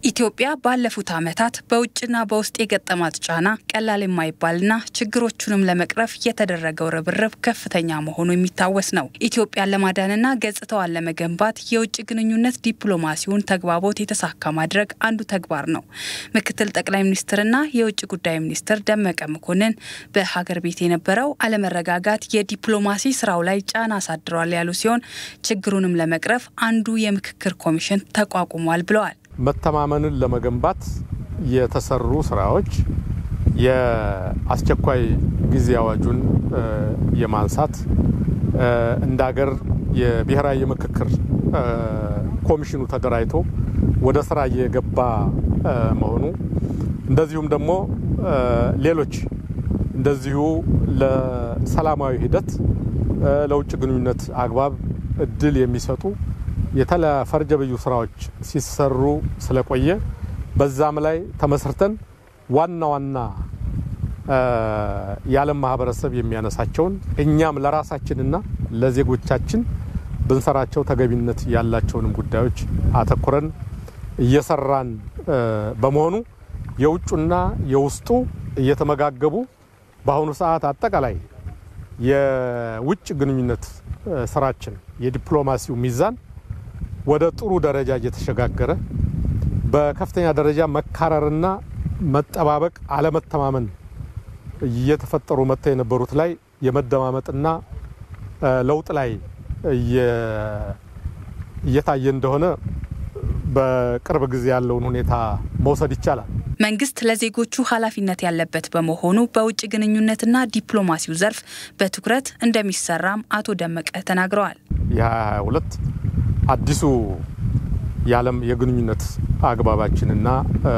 ኢትዮጵያ ባለፉት ዓመታት በውጭና በውስጥ የገጠማት ጫና ቀላል የማይባልና ችግሮቹንም ለመቅረፍ የተደረገው ርብርብ ከፍተኛ መሆኑ የሚታወስ ነው። ኢትዮጵያን ለማዳንና ገጽታዋን ለመገንባት የውጭ ግንኙነት ዲፕሎማሲውን ተግባቦት የተሳካ ማድረግ አንዱ ተግባር ነው። ምክትል ጠቅላይ ሚኒስትርና የውጭ ጉዳይ ሚኒስትር ደመቀ መኮንን በሀገር ቤት የነበረው አለመረጋጋት የዲፕሎማሲ ስራው ላይ ጫና አሳድሯል ያሉ ሲሆን ችግሩንም ለመቅረፍ አንዱ የምክክር ኮሚሽን ተቋቁሟል ብለዋል። መተማመንን ለመገንባት የተሰሩ ስራዎች የአስቸኳይ ጊዜ አዋጁን የማንሳት እንደ ሀገር የብሔራዊ የምክክር ኮሚሽኑ ተደራጅቶ ወደ ስራ እየገባ መሆኑ እንደዚሁም ደግሞ ሌሎች እንደዚሁ ለሰላማዊ ሂደት ለውጭ ግንኙነት አግባብ እድል የሚሰጡ የተለ ፈርጀ ብዙ ስራዎች ሲሰሩ ስለቆየ በዛም ላይ ተመስርተን ዋና ዋና የዓለም ማህበረሰብ የሚያነሳቸውን እኛም ለራሳችንና ለዜጎቻችን ብንሰራቸው ተገቢነት ያላቸውንም ጉዳዮች አተኩረን እየሰራን በመሆኑ የውጩና የውስጡ እየተመጋገቡ በአሁኑ ሰዓት አጠቃላይ የውጭ ግንኙነት ስራችን የዲፕሎማሲው ሚዛን ወደ ጥሩ ደረጃ እየተሸጋገረ በከፍተኛ ደረጃ መካረርና መጠባበቅ፣ አለመተማመን እየተፈጠሩ መጥተው የነበሩት ላይ የመደማመጥና ለውጥ ላይ እየታየ እንደሆነ በቅርብ ጊዜ ያለውን ሁኔታ መውሰድ ይቻላል። መንግስት ለዜጎቹ ኃላፊነት ያለበት በመሆኑ በውጭ ግንኙነትና ዲፕሎማሲው ዘርፍ በትኩረት እንደሚሰራም አቶ ደመቀ ተናግረዋል። የ22 አዲሱ የዓለም የግንኙነት አግባባችንና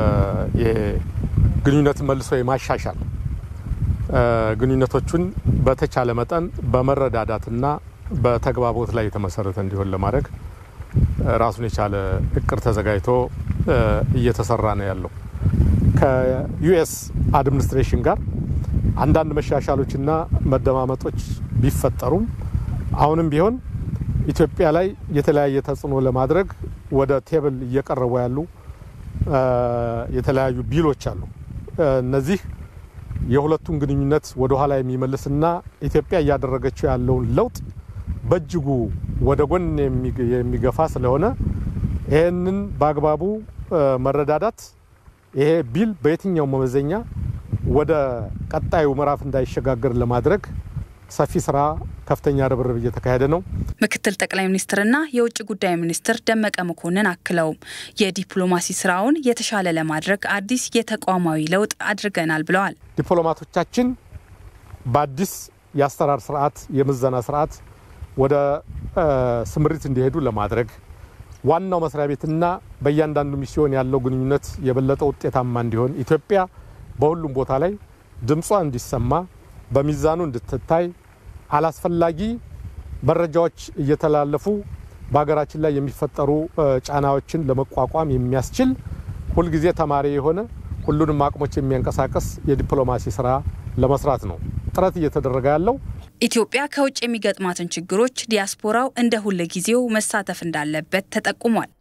ግንኙነት መልሶ የማሻሻል ግንኙነቶቹን በተቻለ መጠን በመረዳዳትና በተግባቦት ላይ የተመሰረተ እንዲሆን ለማድረግ ራሱን የቻለ እቅድ ተዘጋጅቶ እየተሰራ ነው ያለው። ከዩኤስ አድሚኒስትሬሽን ጋር አንዳንድ መሻሻሎችና መደማመጦች ቢፈጠሩም አሁንም ቢሆን ኢትዮጵያ ላይ የተለያየ ተጽዕኖ ለማድረግ ወደ ቴብል እየቀረቡ ያሉ የተለያዩ ቢሎች አሉ። እነዚህ የሁለቱን ግንኙነት ወደ ኋላ የሚመልስና ኢትዮጵያ እያደረገችው ያለውን ለውጥ በእጅጉ ወደ ጎን የሚገፋ ስለሆነ ይህንን በአግባቡ መረዳዳት ይሄ ቢል በየትኛው መመዘኛ ወደ ቀጣዩ ምዕራፍ እንዳይሸጋገር ለማድረግ ሰፊ ስራ ከፍተኛ ርብርብ እየተካሄደ ነው። ምክትል ጠቅላይ ሚኒስትርና የውጭ ጉዳይ ሚኒስትር ደመቀ መኮንን አክለውም የዲፕሎማሲ ስራውን የተሻለ ለማድረግ አዲስ የተቋማዊ ለውጥ አድርገናል ብለዋል። ዲፕሎማቶቻችን በአዲስ የአሰራር ስርዓት፣ የምዘና ስርዓት ወደ ስምሪት እንዲሄዱ ለማድረግ ዋናው መስሪያ ቤትና በእያንዳንዱ ሚስዮን ያለው ግንኙነት የበለጠ ውጤታማ እንዲሆን ኢትዮጵያ በሁሉም ቦታ ላይ ድምጿ እንዲሰማ በሚዛኑ እንድትታይ አላስፈላጊ መረጃዎች እየተላለፉ በሀገራችን ላይ የሚፈጠሩ ጫናዎችን ለመቋቋም የሚያስችል ሁልጊዜ ተማሪ የሆነ ሁሉንም አቅሞች የሚያንቀሳቀስ የዲፕሎማሲ ስራ ለመስራት ነው ጥረት እየተደረገ ያለው። ኢትዮጵያ ከውጭ የሚገጥማትን ችግሮች ዲያስፖራው እንደ ሁል ጊዜው መሳተፍ እንዳለበት ተጠቁሟል።